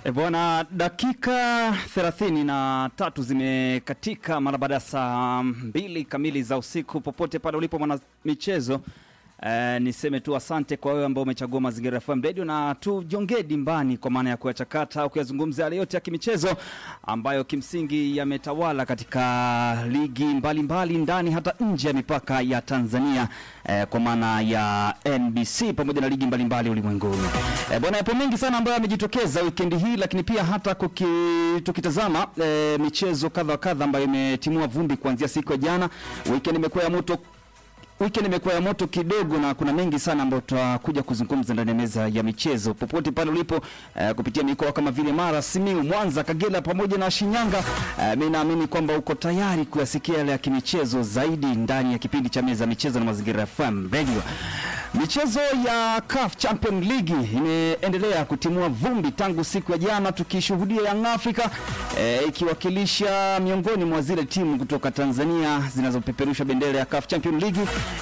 E bwana, dakika thelathini na tatu zimekatika mara baada ya saa mbili kamili za usiku. Popote pale ulipo mwana michezo, e, niseme tu asante kwa wewe ambao umechagua Mazingira FM Radio na tujongee dimbani kwa maana ya kuyachakata au kuyazungumza yale yote ya kimichezo ambayo kimsingi yametawala katika ligi mbalimbali mbali, ndani hata nje ya mipaka ya Tanzania e, kwa maana ya NBC pamoja na ligi mbalimbali ulimwenguni. E, bwana, yapo mengi sana ambayo yamejitokeza wikendi hii, lakini pia hata kuki, tukitazama e, michezo kadha wa kadha ambayo imetimua vumbi kuanzia siku ya jana. Weekend imekuwa ya moto Weekend imekuwa ya moto kidogo na kuna mengi sana ambayo tutakuja kuzungumza ndani ya meza ya michezo popote pale ulipo eh, kupitia mikoa kama vile Mara, Simiu, Mwanza, Kagera pamoja na Shinyanga. Eh, mimi naamini kwamba uko tayari kuyasikia yale ya kimichezo zaidi ndani ya kipindi cha meza ya michezo na Mazingira FM Radio. Michezo ya CAF Champion League imeendelea kutimua vumbi tangu siku ya jana, tukishuhudia Young Africa eh, ikiwakilisha miongoni mwa zile timu kutoka Tanzania zinazopeperusha bendera ya CAF Champion League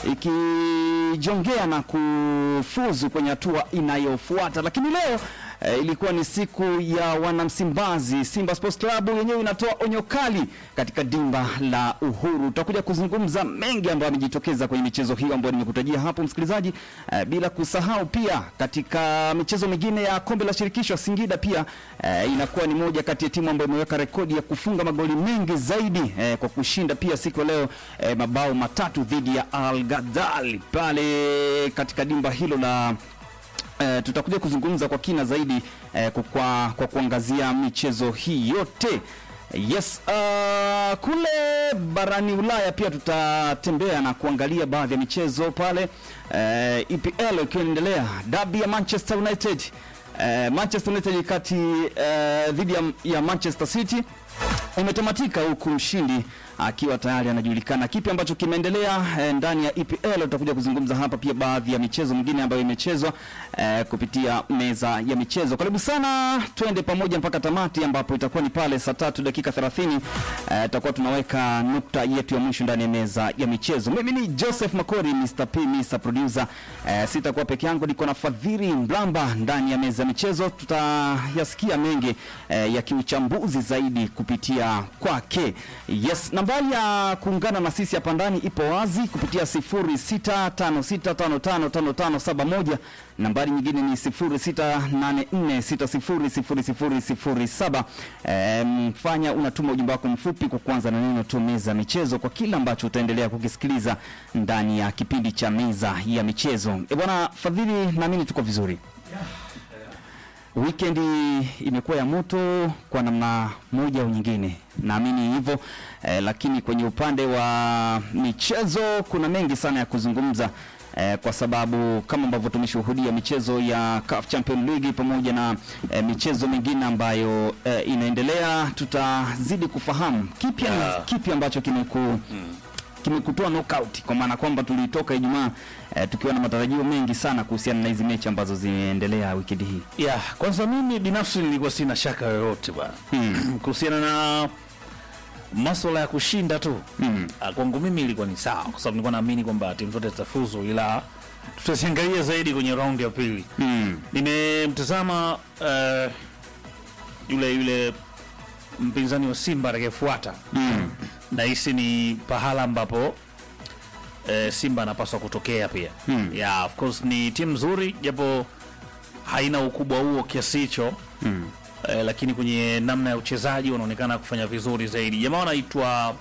ikijongea na kufuzu kwenye hatua inayofuata, lakini leo E, ilikuwa ni siku ya wanamsimbazi. Simba Sports Club yenyewe inatoa onyo kali katika dimba la Uhuru. Tutakuja kuzungumza mengi ambayo yamejitokeza kwenye michezo hiyo ambayo nimekutajia hapo msikilizaji, e, bila kusahau pia katika michezo mingine ya kombe la shirikisho Singida pia e, inakuwa ni moja kati ya timu ambayo imeweka rekodi ya kufunga magoli mengi zaidi e, kwa kushinda pia siku ya leo e, mabao matatu dhidi ya Al Ghazal pale katika dimba hilo la Uh, tutakuja kuzungumza kwa kina zaidi uh, kwa, kwa, kwa kuangazia michezo hii yote. Yes, uh, kule barani Ulaya pia tutatembea na kuangalia baadhi ya michezo pale uh, EPL ikiwa inaendelea, dabi ya Manchester United uh, Manchester United kati uh, dhidi ya, ya Manchester City imetamatika huku mshindi akiwa tayari anajulikana. Kipi ambacho kimeendelea e, ndani ya EPL tutakuja kuzungumza hapa, pia baadhi ya michezo mingine ambayo imechezwa e, kupitia meza ya michezo. Karibu sana, twende pamoja mpaka tamati, ambapo itakuwa ni pale saa tatu dakika 30 e, tutakuwa tunaweka nukta yetu ya mwisho ndani ya meza ya michezo. Mimi ni Joseph Makori, Mr. P, Mr. Producer. E, sitakuwa peke yangu, niko na Fadhili Mlamba ndani ya meza ya michezo. Tutayasikia mengi e, ya kiuchambuzi zaidi kupitia kwake. Yes, nambari ya kuungana na sisi hapa ndani ipo wazi kupitia 0656555571. Nambari nyingine ni 0684600007. Mfanya um, unatuma ujumbe wako mfupi kwa kwanza na neno tu meza ya michezo kwa kila ambacho utaendelea kukisikiliza ndani ya kipindi cha meza ya michezo. E bwana Fadhili, naamini tuko vizuri Weekend imekuwa ya moto kwa namna moja au nyingine, naamini hivyo eh, lakini kwenye upande wa michezo kuna mengi sana ya kuzungumza eh, kwa sababu kama ambavyo tumeshuhudia michezo ya CAF Champions League pamoja na eh, michezo mingine ambayo eh, inaendelea, tutazidi kufahamu kipi Yeah. kipi ambacho kimeku kimekutoa knockout kwa maana kwamba tulitoka Ijumaa eh, tukiwa na matarajio mengi sana kuhusiana na hizi mechi ambazo zinaendelea wikendi hii. Ya, kwanza mimi binafsi nilikuwa sina shaka yoyote bwana Hmm. kuhusiana na masuala ya kushinda tu Mm. Ah, kwangu mimi ilikuwa ni sawa, kwa sababu nilikuwa naamini kwamba timu zote zitafuzu, ila tutaziangalia zaidi kwenye raundi ya pili. Mm. Nimemtazama eh, yule yule mpinzani wa Simba atakayefuata Mm. nahisi ni pahala ambapo eh, Simba anapaswa kutokea pia. Hmm. Yeah, of course ni timu nzuri japo haina ukubwa huo kiasi hicho Mm. eh, lakini kwenye namna ya uchezaji wanaonekana kufanya vizuri zaidi. Jamaa wanaitwa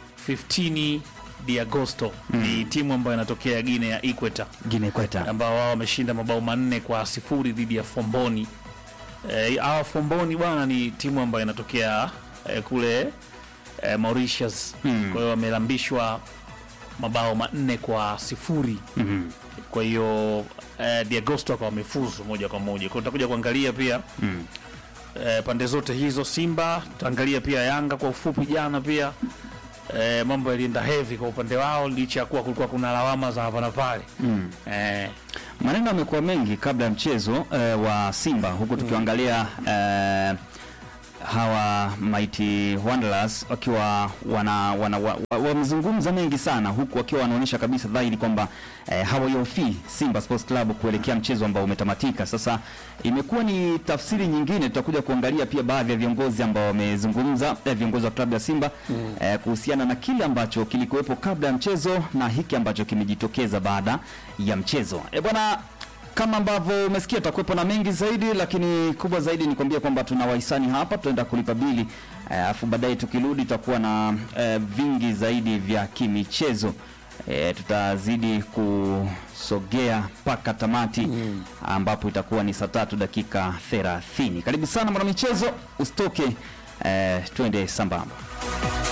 15 de Agosto ni timu ambayo inatokea Guinea ya Equator Guinea Ikweta. ambao wao wameshinda mabao manne kwa sifuri dhidi ya Fomboni. Eh, hawa Fomboni bwana ni timu ambayo inatokea eh, kule eh, Mauritius. Hmm. Kwa hiyo wamelambishwa mabao manne kwa sifuri. Mhm. Kwa hiyo eh, Diagosto akawa wamefuzu moja kwa moja. Kwa hiyo tutakuja kuangalia pia Mm. eh, pande zote hizo, Simba tutaangalia pia Yanga kwa ufupi. Jana pia eh, mambo yalienda heavy kwa upande wao, licha ya kuwa kulikuwa kuna lawama za hapa na pale Mm. eh, Maneno yamekuwa mengi kabla ya mchezo eh, wa Simba huku tukiangalia eh, hawa Mighty Wanderers wakiwa wana wana wa- wa- wamezungumza mengi sana huku wakiwa wanaonyesha kabisa dhahiri kwamba eh, hawaiofii Simba Sports Club kuelekea mchezo ambao umetamatika. Sasa imekuwa ni tafsiri nyingine, tutakuja kuangalia pia baadhi ya viongozi ambao wamezungumza, eh, viongozi wa klabu ya Simba eh, kuhusiana na kile ambacho kilikuwepo kabla ya mchezo na hiki ambacho kimejitokeza baada ya mchezo. Eh, bwana kama ambavyo umesikia tutakuwepo na mengi zaidi, lakini kubwa zaidi ni kuambia kwamba tuna wahisani hapa, tutaenda kulipa bili alafu baadaye tukirudi tutakuwa na eh, vingi zaidi vya kimichezo. E, tutazidi kusogea mpaka tamati ambapo itakuwa ni saa tatu dakika 30. Karibu sana mwanamichezo, usitoke, eh, twende sambamba.